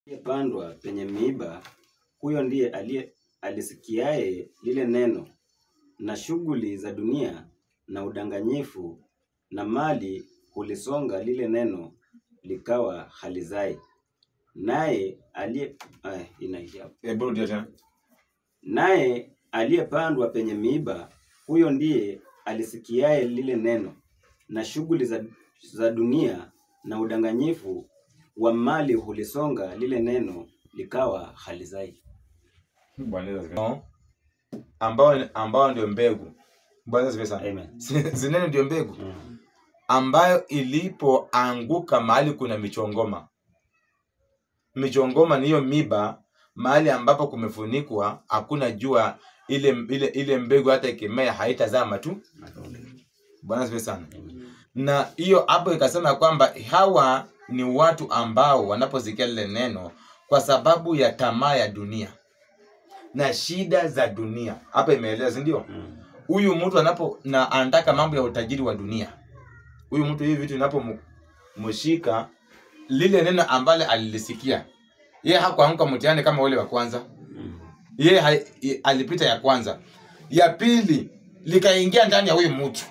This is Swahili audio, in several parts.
aliyepandwa penye miiba, huyo ndiye aliye alisikiaye lile neno, na shughuli za dunia na udanganyifu na mali hulisonga lile neno, likawa halizai. Naye aliye eh, inaishia hapo. Hebu rudia tena. Naye aliyepandwa penye miiba, huyo ndiye alisikiaye lile neno, na shughuli za, za dunia na udanganyifu wa mali hulisonga lile neno, likawa halizai. Bwana Yesu asifiwe. No. ambao ambao ndio mbegu bwana asifiwe sana Amen. zinene ndio mbegu Mm. ambayo ilipoanguka mahali kuna michongoma michongoma ni hiyo miba mahali ambapo kumefunikwa hakuna jua ile ile ile mbegu hata ikimea haitazama tu bwana asifiwe sana Amen. na hiyo hapo ikasema kwamba hawa ni watu ambao wanaposikia lile neno kwa sababu ya tamaa ya dunia na shida za dunia hapa imeeleza si ndio Mm. huyu mtu anapo na anataka mambo ya utajiri wa dunia huyu mtu hivi vitu inapomshika lile neno ambalo alilisikia yeye hakuanguka mtihani kama ule wa kwanza Mm. yeye ha- i- alipita ya kwanza ya pili likaingia ndani ya huyu mtu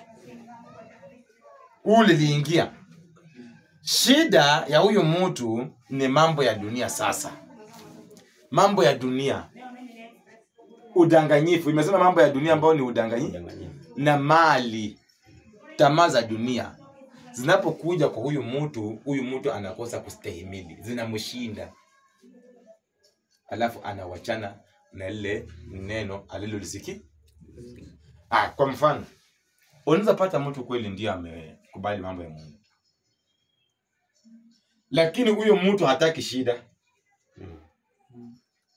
huu liliingia shida ya huyu mtu ni mambo ya dunia sasa mambo ya dunia udanganyifu imesema mambo ya dunia ambayo ni udanganyifu Udanganyifu. na mali tamaa za dunia zinapokuja kwa huyu mtu huyu mtu anakosa kustahimili zinamshinda alafu anawachana na lile neno alilolisikia ah, kwa mfano unaweza pata mtu kweli ndio amekubali mambo ya mungu lakini huyo mtu hataki shida Mm.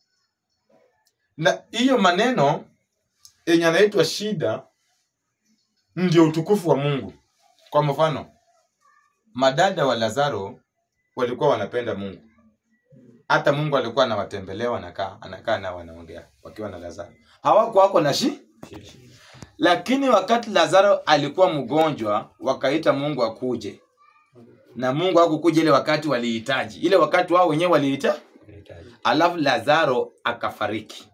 na hiyo maneno yenye anaitwa shida ndio utukufu wa mungu kwa mfano madada wa lazaro walikuwa wanapenda mungu hata mungu alikuwa anawatembelea wanakaa anakaa nao wanaongea wakiwa na lazaro hawako wako na shi lakini wakati lazaro alikuwa mgonjwa wakaita mungu akuje na mungu hakukuja ile wakati walihitaji ile wakati wao wenyewe walihitaji Unahitaji. alafu lazaro akafariki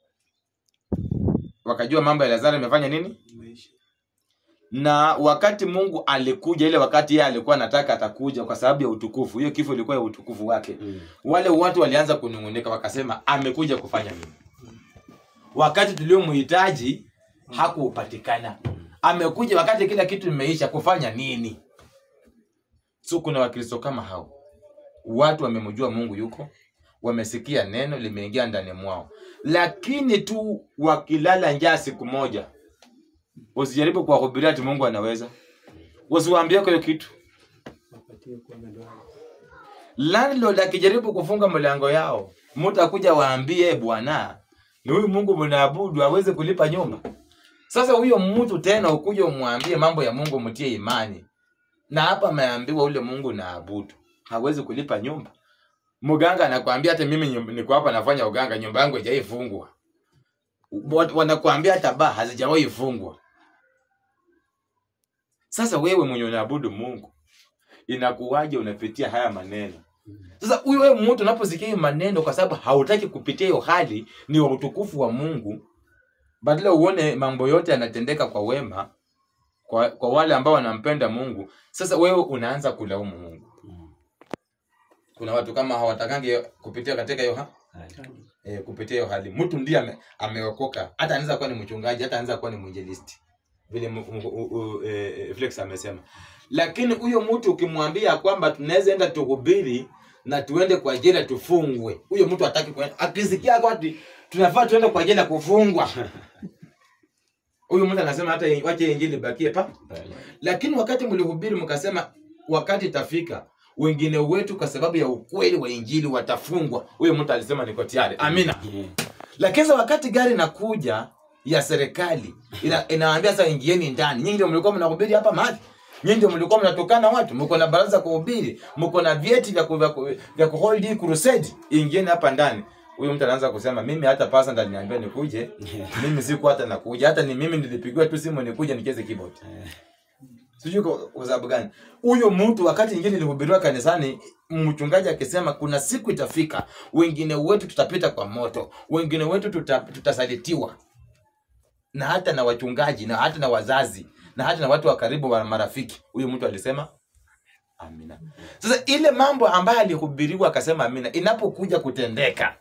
wakajua mambo ya lazaro imefanya nini na wakati mungu alikuja ile wakati yeye alikuwa anataka atakuja kwa sababu ya utukufu hiyo kifo ilikuwa ya utukufu wake Mm. wale watu walianza kunung'unika wakasema amekuja kufanya nini wakati tuliomhitaji hakupatikana amekuja wakati kila kitu imeisha kufanya nini so kuna wakristo kama hao watu wamemjua mungu yuko wamesikia neno limeingia ndani mwao lakini tu wakilala njaa siku moja usijaribu kuwahubiria ati mungu anaweza usiwaambie kwa hiyo kitu landlord akijaribu kufunga mlango yao mtu akuja waambie bwana ni huyu mungu mnaabudu aweze kulipa nyumba sasa huyo mtu tena ukuja umwambie mambo ya mungu mtie imani na hapa ameambiwa ule mungu naabudu hawezi kulipa nyumba mganga anakwambia hata mimi nyumba- niko hapa nafanya uganga nyumba yangu haijaifungwa Wat- wanakuambia hata baa hazijawahi fungwa sasa wewe mwenye unaabudu mungu inakuwaje unapitia haya maneno sasa huyo wewe mtu unaposikia hiyo maneno kwa sababu hautaki kupitia hiyo hali ni wa utukufu wa mungu badala uone mambo yote yanatendeka kwa wema kwa, kwa wale ambao wanampenda mungu sasa wewe unaanza kulaumu mungu Mm. kuna watu kama hawatakangi kupitia katika hiyo ha? Hali. e, kupitia hiyo hali mtu ndiye ame, ameokoka hata anaweza kuwa ni mchungaji hata anaweza kuwa ni mwinjilisti vile mu- mu- u- u- e, e, Flex amesema lakini huyo mtu ukimwambia kwamba tunaweza enda tuhubiri na tuende kwa jela tufungwe huyo mtu hataki kwenda akisikia kwati tunafaa tuende kwa jela kufungwa huyu mtu anasema hata wache injili bakie pa Pale. lakini wakati mlihubiri mkasema wakati itafika wengine wetu kwa sababu ya ukweli wa injili watafungwa huyo mtu alisema niko tayari amina Yeah. lakini sasa wakati gari inakuja ya serikali ina, inawaambia sasa ingieni ndani nyinyi ndio mlikuwa mnahubiri hapa mahali nyinyi ndio mlikuwa mnatokana watu mko na baraza kuhubiri mko na vyeti vya ku- vya ku- vya kuhold hii crusade ingieni hapa ndani huyo mtu anaanza kusema mimi hata pasa ndo aliniambia nikuje mimi siku hata nakuja hata ni mimi nilipigiwa tu simu nikuje nicheze keyboard Eh. sijui kwa kwa sababu gani huyo mtu wakati ingine ilihubiriwa kanisani mchungaji akisema kuna siku itafika wengine wetu tutapita kwa moto wengine wetu tuta, tutasalitiwa na hata na wachungaji na hata na wazazi na hata na watu wa karibu wa marafiki huyo mtu alisema amina sasa ile mambo ambayo alihubiriwa akasema amina inapokuja kutendeka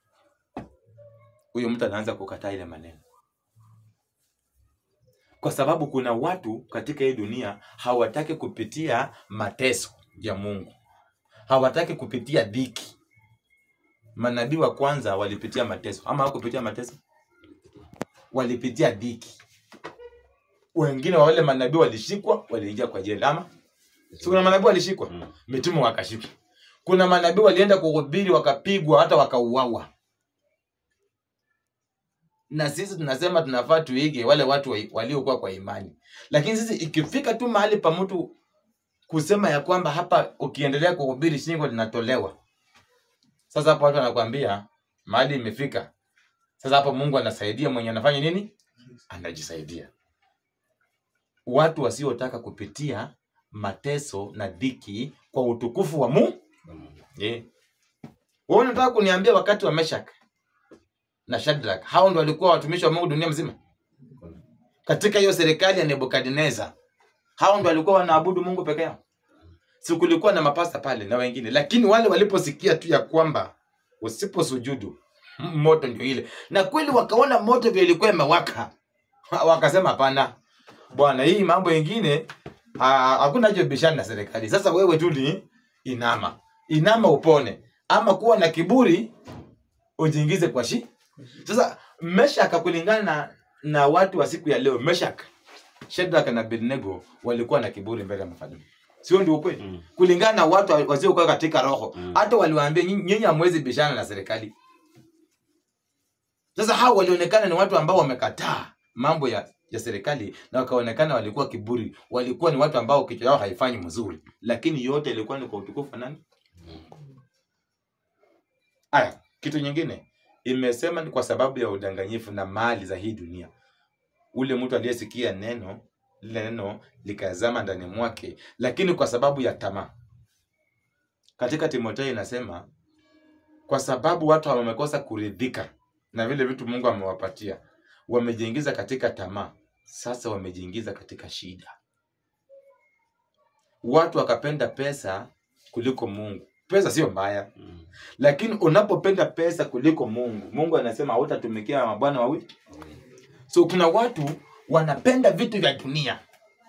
huyo mtu anaanza kukataa ile maneno kwa sababu kuna watu katika hii dunia hawataki kupitia mateso ya mungu hawataki kupitia dhiki manabii wa kwanza walipitia mateso ama hawakupitia mateso walipitia dhiki wengine wa wale manabii walishikwa waliingia kwa jela ama si kuna manabii walishikwa Mm. mitume wakashikwa kuna manabii walienda kuhubiri wakapigwa hata wakauawa na sisi tunasema tunafaa tuige wale watu wa- waliokuwa kwa imani lakini sisi ikifika tu mahali pa mtu kusema ya kwamba hapa ukiendelea kuhubiri shingo linatolewa sasa hapo watu wanakwambia mahali imefika sasa hapo mungu anasaidia mwenye anafanya nini anajisaidia watu wasiotaka kupitia mateso na dhiki kwa utukufu wa mungu yeah. wewe unataka kuniambia wakati wa meshak na shadrak hao ndo walikuwa watumishi wa mungu dunia mzima katika hiyo serikali ya nebukadneza hao ndo walikuwa wanaabudu mungu peke yao si kulikuwa na mapasta pale na wengine lakini wale waliposikia tu ya kwamba usiposujudu m- moto ndio ile na kweli wakaona moto vile ilikuwa imewaka wakasema hapana bwana hii mambo ingine ah, hakuna haja bishana na serikali sasa wewe tu ni inama inama upone ama kuwa na kiburi ujiingize kwa shi sasa meshaka kulingana na, na watu wa siku ya leo meshak shedrak na abednego walikuwa na kiburi mbele ya mfalme sio ndio ukweli Mm. kulingana na watu wasiokuwa katika roho Mm. hata waliwaambia "Nyinyi- nyinyi hamwezi bishana na serikali sasa hao walionekana ni watu ambao wamekataa mambo ya ya serikali na wakaonekana walikuwa kiburi walikuwa ni watu ambao kichwa yao haifanyi mzuri lakini yote ilikuwa ni kwa utukufu wa nani aya kitu nyingine imesema ni kwa sababu ya udanganyifu na mali za hii dunia ule mtu aliyesikia neno lile neno likazama ndani mwake lakini kwa sababu ya tamaa katika timotheo inasema kwa sababu watu wamekosa kuridhika na vile vitu mungu amewapatia wamejiingiza katika tamaa sasa wamejiingiza katika shida watu wakapenda pesa kuliko mungu pesa sio mbaya Mm. lakini unapopenda pesa kuliko mungu mungu anasema hautatumikia mabwana wawili so kuna watu wanapenda vitu vya dunia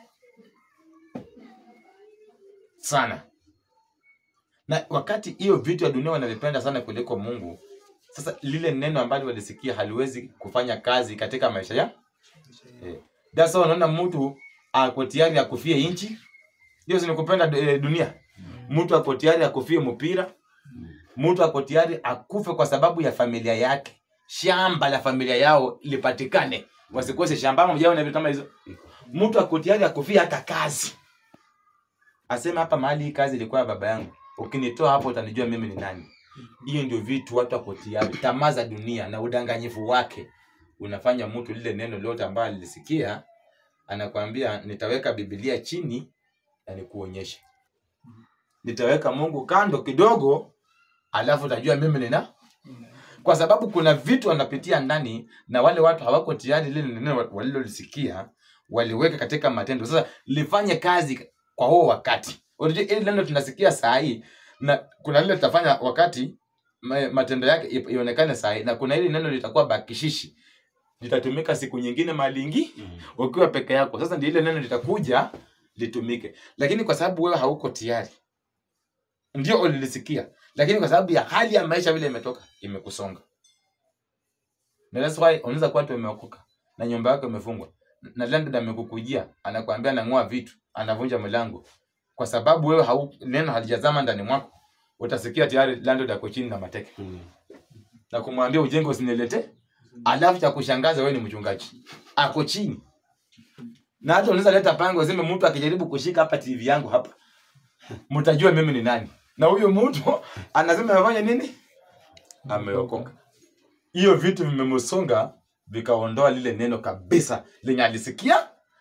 sana na wakati hiyo vitu vya dunia wanavipenda sana kuliko mungu sasa lile neno ambalo walisikia haliwezi kufanya kazi katika maisha ya eh. That's why unaona mtu ako tayari akufie nchi hiyo si ni kupenda eh, dunia mtu ako tayari akufie mpira mtu ako tayari akufe kwa sababu ya familia yake shamba la familia yao lipatikane wasikose shamba ama mjaona vitu kama hizo mtu ako tayari akufia hata kazi asema hapa mahali hii kazi ilikuwa ya baba yangu ukinitoa hapo utanijua mimi ni nani hiyo ndio vitu watu wako tayari tamaa za dunia na udanganyifu wake unafanya mtu lile neno lote ambayo alilisikia anakwambia nitaweka bibilia chini na nikuonyeshe nitaweka mungu kando kidogo alafu utajua mimi nina kwa sababu kuna vitu wanapitia ndani na wale watu hawako tayari lile neno walilolisikia waliweka katika matendo sasa lifanye kazi kwa huo wakati unajua ili neno tunasikia saa hii na kuna lile tutafanya wakati ma- matendo yake i- ionekane saa hii na kuna hili neno litakuwa bakishishi litatumika siku nyingine mahali ingi Mm. ukiwa peke yako sasa ndio ile neno litakuja litumike lakini kwa sababu wewe hauko tayari ndio ulilisikia lakini kwa sababu ya hali ya maisha vile imetoka imekusonga na that's why unaweza kuwa tu umeokoka na nyumba yako imefungwa na landlord amekukujia anakuambia anang'oa vitu anavunja mlango kwa sababu wewe hau, neno halijazama ndani mwako utasikia tayari landlord ako chini na mateke Mm. na kumwambia ujenge usinilete alafu cha kushangaza wewe ni mchungaji ako chini na hata unaweza leta pango useme mtu akijaribu kushika hapa tv yangu hapa mtajua mimi ni nani na huyo mtu anasema amefanya nini ameokoka hiyo vitu vimemsonga vikaondoa lile neno kabisa lenye alisikia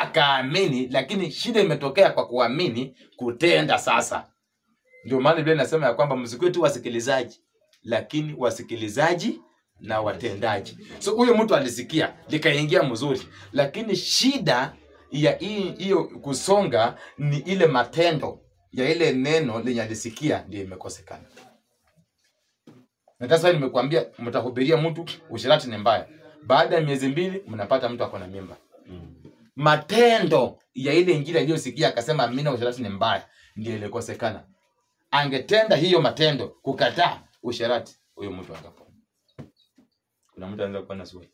akaamini lakini shida imetokea kwa kuamini kutenda sasa ndio maana biblia inasema ya kwamba msikuwe tu wasikilizaji lakini wasikilizaji na watendaji so huyo mtu alisikia likaingia mzuri lakini shida ya hii- hiyo kusonga ni ile matendo ya ile neno lenye alisikia ndio imekosekana na sasa nimekuambia mtahubiria mtu ushirati ni mbaya baada ya miezi mbili mnapata mtu ako na mimba Mm. matendo ya ile injili aliyosikia akasema amina usherati ni mbaya ndio ilikosekana angetenda hiyo matendo kukataa usherati huyo mtu angepona kuna mtu anaweza kuwa na swali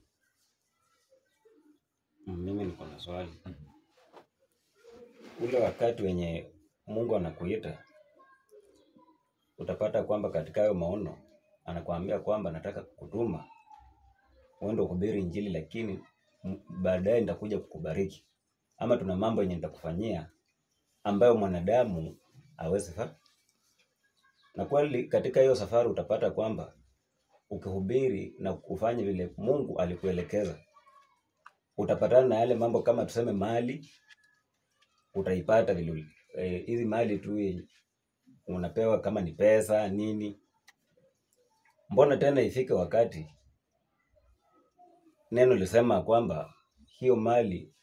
Mm, Mimi niko na swali. Ule wakati wenye Mungu anakuita utapata kwamba katika hayo maono anakuambia kwamba nataka kukutuma uende kuhubiri injili, lakini m- baadaye nitakuja kukubariki, ama tuna mambo yenye nitakufanyia ambayo mwanadamu hawezi fa. Na kweli katika hiyo safari utapata kwamba ukihubiri na kufanya vile Mungu alikuelekeza utapatana na yale mambo kama tuseme mali utaipata vile uli- eh, hizi mali tu yenye unapewa kama ni pesa nini mbona tena ifike wakati neno lisema kwamba hiyo mali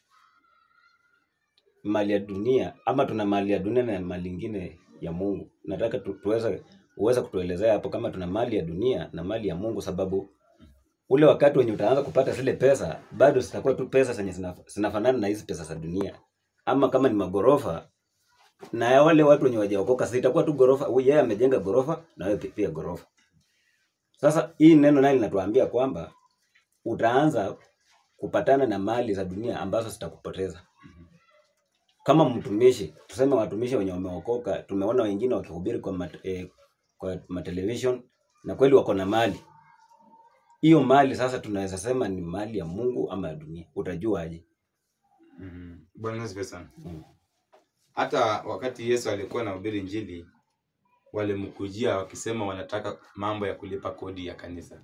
mali ya dunia ama tuna mali ya dunia na mali ingine ya Mungu nataka tu, tuweze uweze kutuelezea hapo kama tuna mali ya dunia na mali ya Mungu sababu ule wakati wenye utaanza kupata zile pesa bado zitakuwa tu pesa zenye zina- zinafanana na hizi pesa za dunia ama kama ni magorofa na ya wale watu wenye wajaokoka zitakuwa tu gorofa huyu yeye amejenga gorofa na wewe pi- pia gorofa sasa hii neno naye linatuambia kwamba utaanza kupatana na mali za dunia ambazo zitakupoteza kama mtumishi tuseme watumishi wenye wameokoka tumeona wengine wakihubiri kwa, mat, eh, kwa matelevision na kweli wako na mali hiyo mali sasa tunaweza sema ni mali ya Mungu ama ya dunia utajuaje mm-hmm. bwana asifiwe sana mm. hata wakati yesu alikuwa anahubiri njili walimkujia wakisema wanataka mambo ya kulipa kodi ya kanisa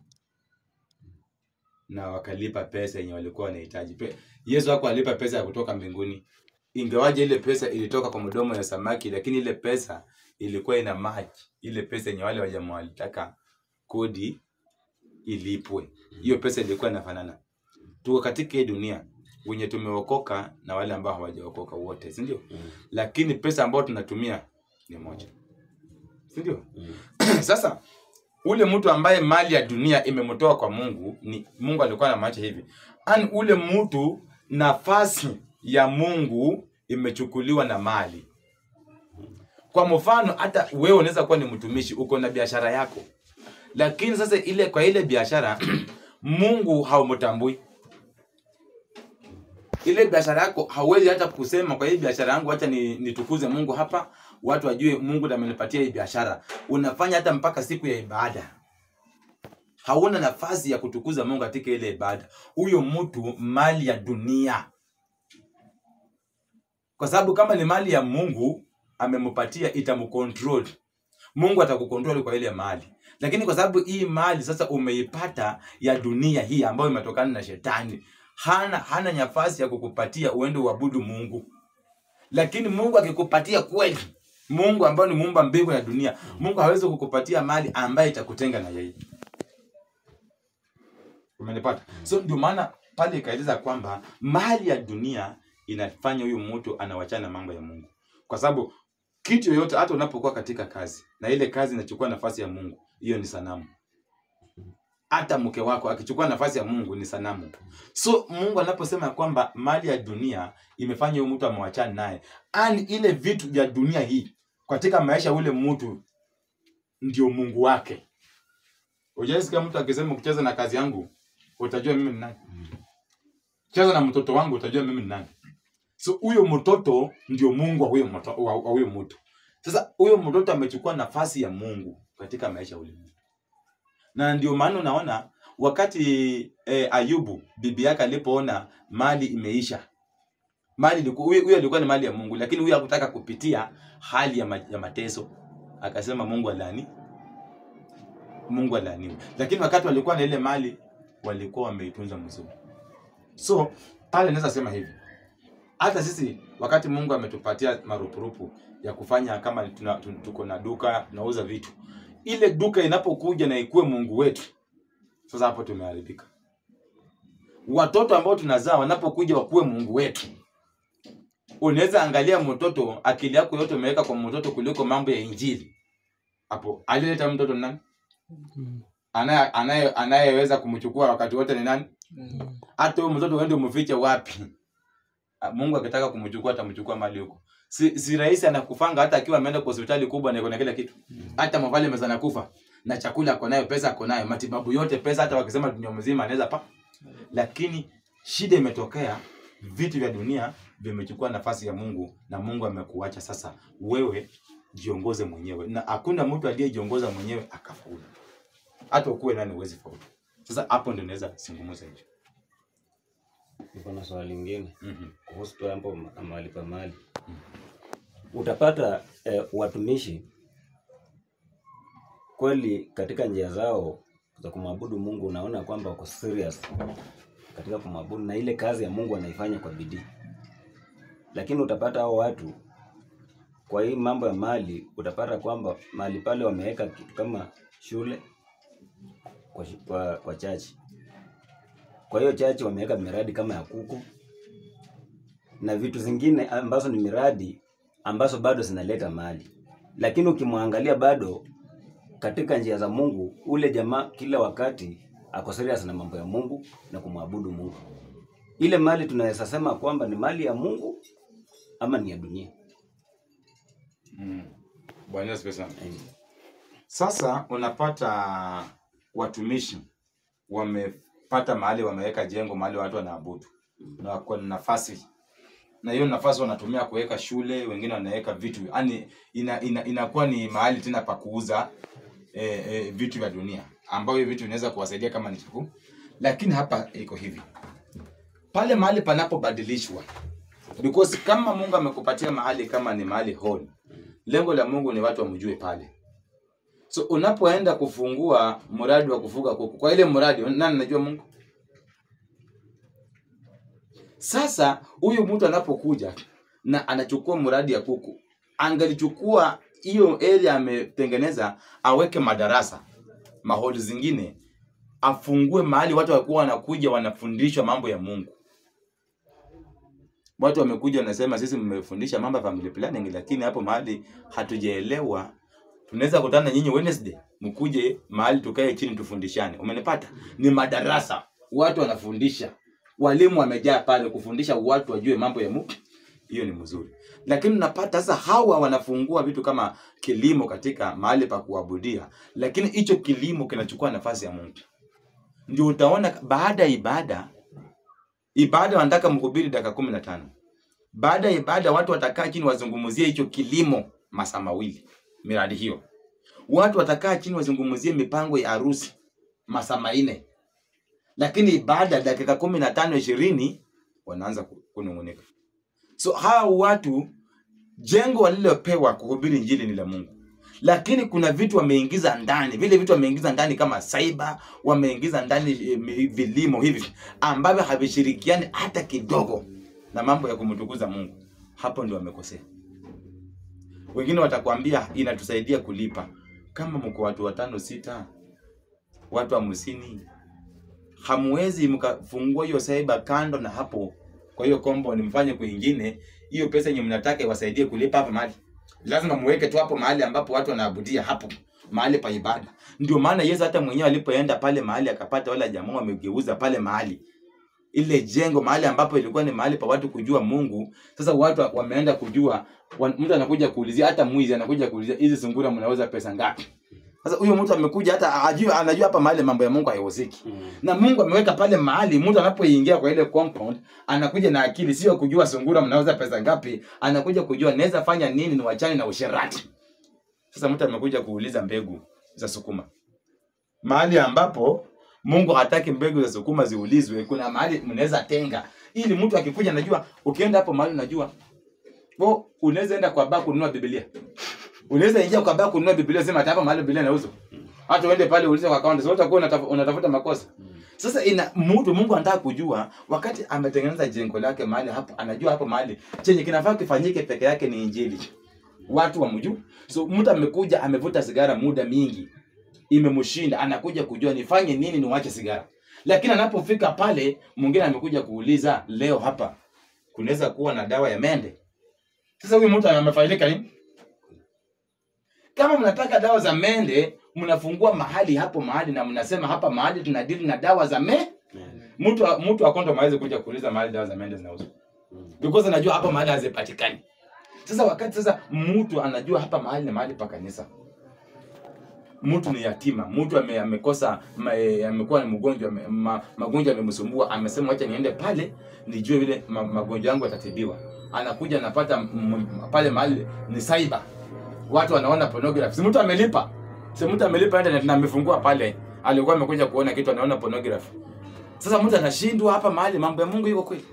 na wakalipa pesa yenye walikuwa wanahitaji Pe- yesu hakuwa alipa pesa ya kutoka mbinguni ingawaje ile pesa ilitoka kwa mdomo ya samaki lakini ile pesa ilikuwa ina maji ile pesa yenye wale wajamaa walitaka kodi ilipwe hiyo pesa ilikuwa inafanana tuko katika hii dunia wenye tumeokoka na wale ambao hawajaokoka wote si ndio Mm. lakini pesa ambayo tunatumia ni moja si ndio Mm. sasa ule mtu ambaye mali ya dunia imemtoa kwa mungu ni mungu alikuwa anamaanisha hivi ani ule mtu nafasi ya mungu imechukuliwa na mali kwa mfano hata wewe unaweza kuwa ni mtumishi uko na biashara yako lakini sasa ile kwa ile biashara mungu haumtambui ile biashara yako hauwezi hata kusema kwa hii biashara yangu hata ni, nitukuze mungu hapa watu wajue mungu ndo amenipatia hii biashara unafanya hata mpaka siku ya ibada hauna nafasi ya kutukuza mungu katika ile ibada huyo mtu mali ya dunia kwa sababu kama ni mali ya mungu amempatia itamcontrol mungu atakukontrol kwa ile mali lakini kwa sababu hii mali sasa umeipata ya dunia hii ambayo imetokana na shetani hana hana nafasi ya kukupatia uende uabudu mungu lakini mungu akikupatia kweli mungu ambaye ni muumba mbingu na dunia mungu hawezi kukupatia mali ambaye itakutenga na yeye umenipata so ndio maana pale ikaeleza kwamba mali ya dunia inafanya huyu mtu anawachana na mambo ya mungu kwa sababu kitu yoyote hata unapokuwa katika kazi na ile kazi inachukua nafasi ya mungu hiyo ni sanamu hata mke wako akichukua nafasi ya mungu ni sanamu so mungu anaposema ya kwamba mali ya dunia imefanya huyu mtu amewachana naye ani ile vitu vya dunia hii katika maisha ya ule mtu ndio mungu wake ujaisikia mtu akisema kucheza na kazi yangu utajua mimi ni nani cheza na mtoto wangu utajua mimi ni nani so huyo mtoto ndio mungu wa huyo mto- wa wa huyo mtu sasa huyo mtoto amechukua nafasi ya mungu katika maisha ya ule mtu na ndio maana unaona wakati eh, ayubu bibi yake alipoona mali imeisha mali ilikuwa- huyo huyo alikuwa ni mali ya mungu lakini huyo hakutaka kupitia hali ya, ma, ya mateso akasema mungu alani mungu alaaniwe lakini wakati walikuwa na ile mali walikuwa wameitunza mzuri so pale naweza sema hivi hata sisi wakati Mungu ametupatia marupurupu ya kufanya kama tuna, tu- tuko na duka tunauza vitu, ile duka inapokuja na ikuwe Mungu wetu, sasa hapo tumeharibika. Watoto ambao tunazaa wanapokuja wakuwe Mungu wetu, unaweza angalia mtoto, akili yako yote umeweka kwa mtoto kuliko mambo ya Injili. Hapo aliyeleta mtoto ni nani? Anaye anaye anayeweza kumchukua wakati wote ni nani? Hata huyo mtoto uende umfiche wapi? Ah, Mungu akitaka kumchukua atamchukua mali huko. Si, si rahisi anakufanga hata akiwa ameenda kwa hospitali kubwa na iko na kila kitu. Hata mavali meza nakufa na chakula ako nayo, pesa ako nayo, matibabu yote pesa, hata wakisema dunia mzima anaweza pa. Lakini shida imetokea, vitu vya dunia vimechukua nafasi ya Mungu na Mungu amekuacha sasa. Wewe jiongoze mwenyewe, na hakuna mtu aliyejiongoza mwenyewe akafaulu. Hata ukuwe nani huwezi faulu. Sasa hapo ndio naweza zungumza hicho. Niko na swali lingine Mhm. kuhusu tu hapo ma- mahali pa mali. Utapata eh, watumishi kweli katika njia zao za kumwabudu Mungu, unaona kwamba wako serious katika kumwabudu na ile kazi ya Mungu anaifanya kwa bidii, lakini utapata hao watu kwa hii mambo ya mali, utapata kwamba mahali pale wameweka kitu kama shule kwa, shi- kwa, kwa chachi. Kwa hiyo chachi wameweka miradi kama ya kuku na vitu zingine ambazo ni miradi ambazo bado zinaleta mali, lakini ukimwangalia bado katika njia za Mungu, ule jamaa kila wakati ako serious na mambo ya Mungu na kumwabudu Mungu. Ile mali tunaweza sema kwamba ni mali ya Mungu ama ni ya dunia. Mm. Bwana Yesu asifiwe sana. Amen. Sasa unapata watumishi wamepata mahali wameweka jengo mahali watu wanaabudu na wako na nafasi na hiyo nafasi wanatumia kuweka shule, wengine wanaweka vitu yani ina, ina, inakuwa ni mahali tena pa kuuza eh, eh, vitu vya dunia ambayo hiyo vitu vinaweza kuwasaidia kama ni chakula, lakini hapa iko hivi pale mahali panapobadilishwa because kama Mungu amekupatia mahali kama ni mahali hall, lengo la Mungu ni watu wamjue pale. So unapoenda kufungua mradi wa kufuga kuku, kwa ile mradi nani anajua Mungu? Sasa huyu mtu anapokuja na anachukua mradi ya kuku, angalichukua hiyo area ametengeneza, aweke madarasa maholi zingine, afungue mahali watu wakuwa wanakuja wanafundishwa mambo ya Mungu. Watu wamekuja wanasema, sisi mmefundisha mambo ya family planning, lakini hapo mahali hatujaelewa. Tunaweza kutana nyinyi Wednesday, mkuje mahali tukae chini tufundishane. Umenipata? Ni madarasa, watu wanafundisha, walimu wamejaa pale kufundisha watu wajue mambo ya Mungu. Hiyo ni mzuri, lakini unapata sasa hawa wanafungua vitu kama kilimo katika mahali pa kuabudia, lakini hicho kilimo kinachukua nafasi ya Mungu. Ndio utaona baada ya ibada ibada wanataka mhubiri dakika kumi na tano. Baada ya ibada watu watakaa chini wazungumzie hicho kilimo masaa mawili, miradi hiyo. Watu watakaa chini wazungumzie mipango ya harusi masaa manne, lakini ibada dakika kumi na tano ishirini wanaanza ku- kunung'unika. So hawa watu jengo walilopewa kuhubiri injili ni la Mungu, lakini kuna vitu wameingiza ndani, vile vitu wameingiza ndani kama cyber, wameingiza ndani eh, mi- vilimo hivi ambavyo havishirikiani hata kidogo na mambo ya kumtukuza Mungu. Hapo ndio wamekosea. Wengine watakwambia inatusaidia kulipa. Kama mko watu watano sita, watu hamsini, hamwezi mkafungua hiyo cyber kando na hapo. Kwa hiyo compound mfanye kwingine, hiyo pesa yenye mnataka iwasaidie kulipa hapa mahali. Lazima muweke tu hapo mahali ambapo watu wanaabudia hapo mahali pa ibada. Ndio maana Yesu hata mwenyewe alipoenda pale mahali akapata wale jamaa wamegeuza pale mahali ile jengo mahali ambapo ilikuwa ni mahali pa watu kujua Mungu. Sasa watu wa- wameenda kujua, wa- mtu anakuja kuulizia, hata mwizi anakuja kuulizia hizi sungura mnauza pesa ngapi? Sasa huyo mtu amekuja hata ajua, anajua hapa mahali mambo ya Mungu haihusiki na Mungu ameweka pale mahali mtu anapoingia kwa ile compound anakuja na akili, sio kujua sungura mnauza pesa ngapi, anakuja kujua naweza fanya nini niwachane na usherati. Sasa mtu amekuja kuuliza mbegu za sukuma mahali ambapo Mungu hataki mbegu za sukuma ziulizwe. Kuna mahali mnaweza tenga, ili mtu akikuja, najua ukienda hapo mahali, unajua po, unaweza enda kwa baa kununua Biblia, unaweza ingia kwa baa kununua Biblia, sema hata hapa mahali Biblia inauzwa, hata uende pale uulize kwa account, sio utakuwa unataf- unatafuta makosa. sasa ina mtu mungu anataka kujua wakati ametengeneza jengo lake mahali hapo anajua hapo mahali chenye kinafaa kifanyike peke yake ni injili watu wamjuu so mtu amekuja amevuta sigara muda mingi imemshinda anakuja kujua nifanye nini niwache sigara lakini anapofika pale mwingine amekuja kuuliza leo hapa kunaweza kuwa na dawa ya mende sasa huyu mtu amefaidika nini kama mnataka dawa za mende mnafungua mahali hapo mahali na mnasema hapa mahali tunadili na dawa za me mtu mtu akonda mawezi kuja kuuliza mahali dawa za mende zinauzwa because anajua hapa mahali hazipatikani sasa wakati sasa mtu anajua hapa mahali ni mahali pa kanisa mtu ni yatima mtu ame, amekosa ma- eh, amekuwa ni mgonjwa ame- ma, magonjwa yamemsumbua amesema wacha niende pale nijue vile ma, magonjwa yangu yatatibiwa anakuja anapata m- m- pale mahali ni cyber watu wanaona pornography si mtu amelipa si mtu amelipa internet na amefungua pale alikuwa amekuja kuona kitu anaona pornography sasa mtu anashindwa hapa mahali mambo ya Mungu iko kweli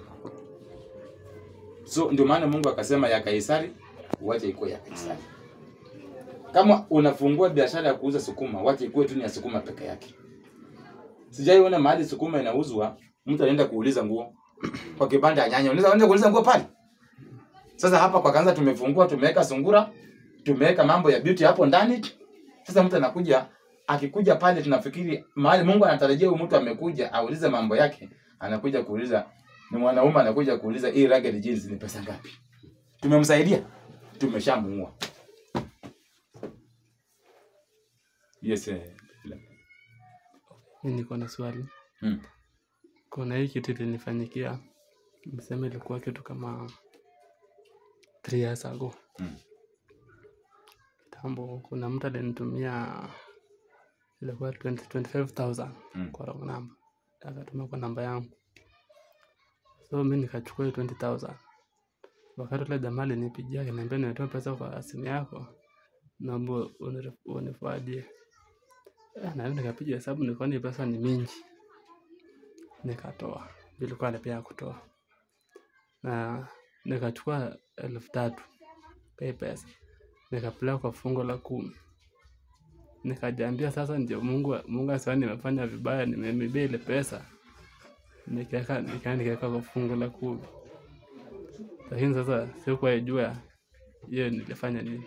so ndio maana Mungu akasema ya Kaisari wacha ikuwe ya Kaisari kama unafungua biashara ya kuuza sukuma wacha ikuwe tu ni ya sukuma peke yake sijaiona mahali sukuma inauzwa mtu anaenda kuuliza nguo kwa kibanda ya nyanya unaweza enda kuuliza nguo pale sasa hapa kwa kanza tumefungua tumeweka sungura tumeweka mambo ya beauty hapo ndani sasa mtu anakuja akikuja pale tunafikiri mahali Mungu anatarajia huyu mtu amekuja aulize mambo yake anakuja kuuliza ni mwanaume anakuja kuuliza hii ragged jeans ni pesa ngapi tumemsaidia tumeshamuua yes eh, mi niko na swali hmm. kuna hii kitu ilinifanyikia mseme ilikuwa kitu kama three years ago Mm. kitambo kuna mtu alinitumia ilikuwa 20 25000 Mm. kwa wrong number akatuma kwa namba yangu so mi nikachukua hiyo 20000 wakati ule jamaa alinipigia akaniambia nimetoa pesa kwa simu yako naomba unire- unifuadie Eh, na mimi nikapiga hesabu nikaona hii pesa ni mingi nikatoa ilikuwa alipea kutoa na nikachukua elfu tatu pay pesa nikapeleka kwa fungo la kumi nikajiambia sasa ndio mungu mungu asione nimefanya vibaya nimemibia ile pesa nikaweka nika nikaweka kwa fungo la kumi lakini sasa sikuwa jua hiyo nilifanya nini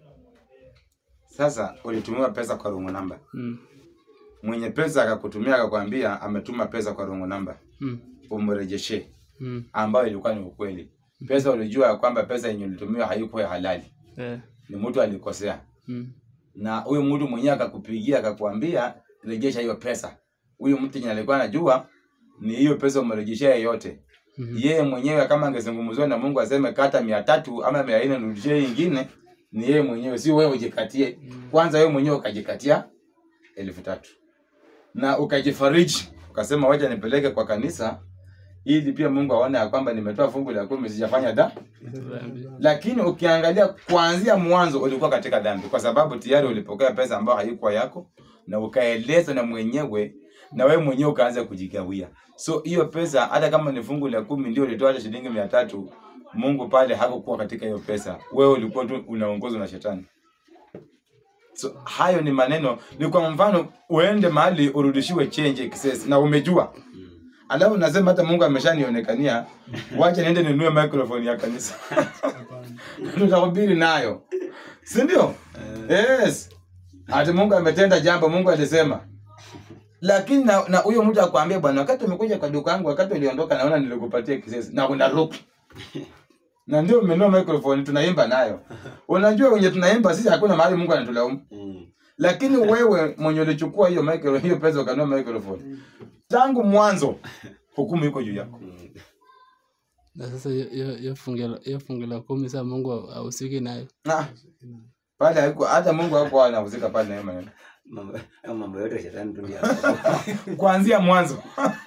sasa ulitumiwa pesa kwa rungu namba mm. mwenye pesa akakutumia akakwambia ametuma pesa kwa rungu namba Mm. umrejeshe Mm. ambayo ilikuwa ni ukweli pesa ulijua ya kwamba pesa yenye ulitumiwa haikuwa halali Eh. ni mtu alikosea Mm. na huyu mtu mwenyewe akakupigia akakwambia rejesha hiyo pesa huyu mtu yenye alikuwa anajua ni hiyo pesa umrejeshea yote Mhm. yeye mwenyewe kama angezungumziwa na mungu aseme kata mia tatu ama mia nne nirudishie hii ingine ni yeye mwenyewe si wewe ujikatie kwanza wewe mwenyewe ukajikatia elfu tatu na ukajifariji ukasema wacha nipeleke kwa kanisa ili pia mungu aone ya kwamba nimetoa fungu la kumi sijafanya da Dhambi. lakini ukiangalia kuanzia mwanzo ulikuwa katika dhambi kwa sababu tayari ulipokea pesa ambayo haikuwa yako na ukaelezwa na mwenyewe na wewe mwenyewe ukaanza kujigawia so hiyo pesa hata kama ni fungu la kumi ndio ulitoa hata shilingi mia tatu mungu pale hakukuwa katika hiyo pesa wewe ulikuwa tu unaongozwa na shetani so hayo ni maneno ni kwa mfano uende mahali urudishiwe change excess na umejua alafu nasema hata mungu ameshanionekania wacha niende ninunue microphone ya kanisa tutahubiri nayo si ndio yes ati mungu ametenda jambo mungu alisema lakini na na huyo mtu akwambia bwana wakati umekuja kwa duka yangu wakati uliondoka naona nilikupatia kisesi na unaruka na ndio umenunua microphone tunaimba nayo unajua wenye tunaimba sisi hakuna mahali mungu anatulaumu Mm. lakini wewe mwenye ulichukua hiyo micro hiyo pesa ukanunua microphone tangu mwanzo hukumu iko juu yako Mm. na sasa hiyo- hiyo hiyo fungu la- hiyo fungu la kumi saa mungu ahusiki nayo Ah, pale haiko hata mungu hakuwa anahusika pale na hiyo maneno Mambo hayo mambo yote shetani tu ndiye kuanzia mwanzo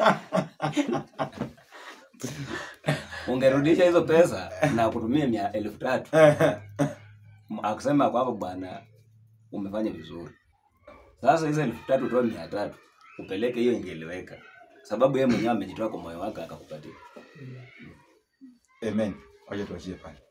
ungerudisha hizo pesa na kutumia mia elfu tatu akusema kwamba bwana umefanya vizuri sasa hizo elfu tatu toa mia tatu upeleke hiyo ingeeleweka sababu yeye mwenyewe amejitoa kwa moyo wake akakupatia amen wacha tuachie pale